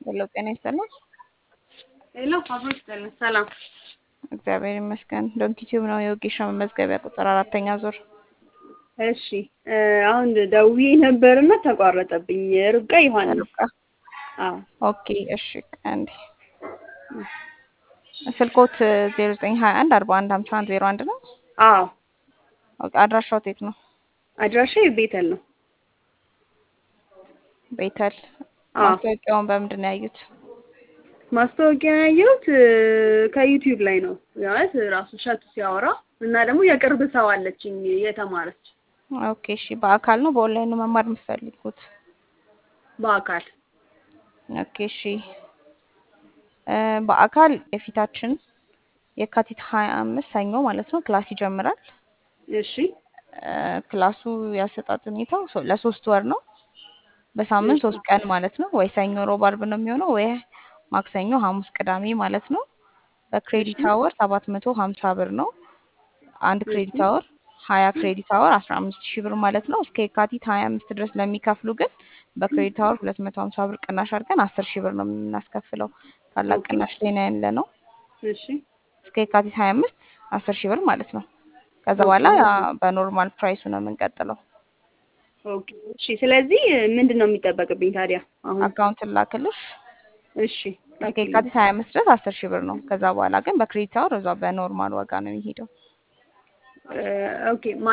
ሄሎ ጤና ይስጥልኝ። ሄሎ አብሮ ይስጥልን። ሰላም እግዚአብሔር ይመስገን። ዶንኪ ቲዩብ ነው የወጌሻ መመዝገቢያ ቁጥር አራተኛ ዙር። እሺ እ አሁን ደውዬ ነበርና ተቋረጠብኝ። ርብቃ ዮሐንስ። ርብቃ አዎ ኦኬ እሺ። አንዴ ስልኮት ዜሮ ዘጠኝ ሀያ አንድ አርባ አንድ ሀምሳ አንድ ዜሮ አንድ ነው። አዎ ኦኬ አድራሻው የት ነው? አድራሻ ቤተል ነው። ቤተል። አዎ ማስታወቂያውን በምንድን ነው ያዩት? ማስታወቂያ ያየሁት እ ከዩቲዩብ ላይ ነው ማለት ራሱ ሸቱ ሲያወራ እና ደግሞ የቅርብ ሰው አለችኝ የተማረች ኦኬ እሺ። በአካል ነው በኦንላይን ነው መማር የምትፈልጉት? በአካል ኦኬ እሺ። እ በአካል የፊታችን የካቲት ሀያ አምስት ሰኞ ማለት ነው ክላስ ይጀምራል። እሺ እ ክላሱ ያሰጣጥ ሁኔታው ሶ- ለሶስት ወር ነው። በሳምንት እሺ ሶስት ቀን ማለት ነው። ወይ ሰኞ፣ ሮብ፣ አርብ ነው የሚሆነው ወይ ማክሰኞ፣ ሐሙስ፣ ቅዳሜ ማለት ነው። እሺ በክሬዲት አወር ሰባት መቶ ሀምሳ ብር ነው። አንድ እሺ ክሬዲት አወር ሀያ ክሬዲት አወር አስራ አምስት ሺህ ብር ማለት ነው። እስከ የካቲት ሀያ አምስት ድረስ ለሚከፍሉ ግን በክሬዲት አወር ሁለት መቶ ሀምሳ ብር ቅናሽ አድርገን አስር ሺህ ብር ነው የምናስከፍለው። ታላቅ ኦኬ ቅናሽ ላይ ነው ያለ ነው። እሺ እስከ የካቲት ሀያ አምስት አስር ሺህ ብር ማለት ነው። ከዛ ኦኬ በኋላ በኖርማል ፕራይሱ ነው የምንቀጥለው። ኦኬ እሺ ስለዚህ ምንድን ነው የሚጠበቅብኝ ታዲያ አሁን? አካውንት ላክልሽ። እሺ እስከ ላኪልኝ። የካቲት ሀያ አምስት ድረስ አስር ሺህ ብር ነው። ከዛ በኋላ ግን በክሬዲት አወር እዛ በኖርማል ዋጋ ነው የሚሄደው። እ ኦኬ